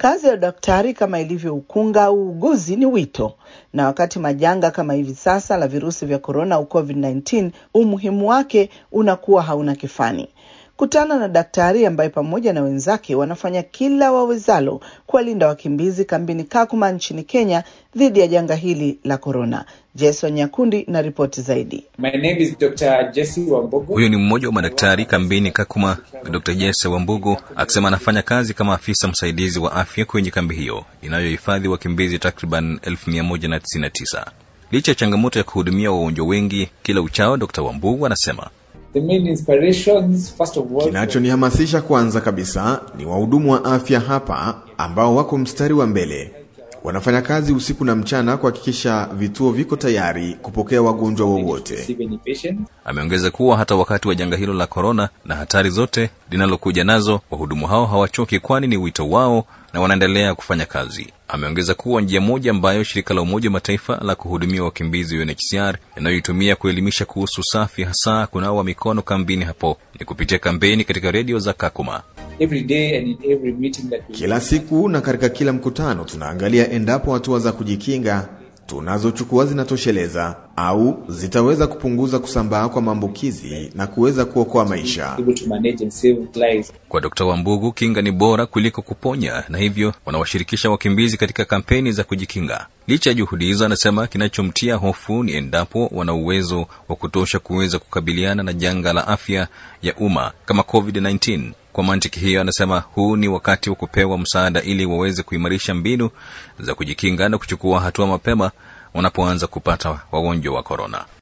Kazi ya daktari kama ilivyo ukunga au uuguzi ni wito, na wakati majanga kama hivi sasa la virusi vya korona au COVID-19, umuhimu wake unakuwa hauna kifani. Kutana na daktari ambaye pamoja na wenzake wanafanya kila wawezalo kuwalinda wakimbizi kambini Kakuma nchini Kenya dhidi ya janga hili la korona. Jason Nyakundi na ripoti zaidi. My name is Dr. Jesse Wambugu. Huyu ni mmoja wa madaktari kambini Kakuma, Dr. Jesse Wambugu akisema anafanya kazi kama afisa msaidizi wa afya kwenye kambi hiyo inayohifadhi wakimbizi takriban 1199. Licha ya changamoto ya kuhudumia wagonjwa wengi kila uchao, Dr. Wambugu anasema The main inspirations, first of all, Kinachonihamasisha kwanza kabisa ni wahudumu wa afya hapa ambao wako mstari wa mbele. Wanafanya kazi usiku na mchana kuhakikisha vituo viko tayari kupokea wagonjwa wowote. receive any patient. Ameongeza kuwa hata wakati wa janga hilo la korona na hatari zote linalokuja nazo, wahudumu hao hawachoki, kwani ni wito wao na wanaendelea kufanya kazi. Ameongeza kuwa njia moja ambayo shirika la Umoja wa Mataifa la kuhudumia wakimbizi UNHCR inayoitumia kuelimisha kuhusu usafi, hasa kunawa mikono kambini hapo, ni kupitia kampeni katika redio za Kakuma. Every day and in every meeting that we Kila siku na katika kila mkutano tunaangalia endapo hatua za kujikinga tunazochukua zinatosheleza au zitaweza kupunguza kusambaa kwa maambukizi na kuweza kuokoa maisha. able to manage and save lives. Kwa Dr. Wambugu, kinga ni bora kuliko kuponya, na hivyo wanawashirikisha wakimbizi katika kampeni za kujikinga. Licha ya juhudi hizo, anasema kinachomtia hofu ni endapo wana uwezo wa kutosha kuweza kukabiliana na janga la afya ya umma kama COVID-19. Kwa mantiki hiyo, anasema huu ni wakati wa kupewa msaada ili waweze kuimarisha mbinu za kujikinga na kuchukua hatua mapema wanapoanza kupata wagonjwa wa korona.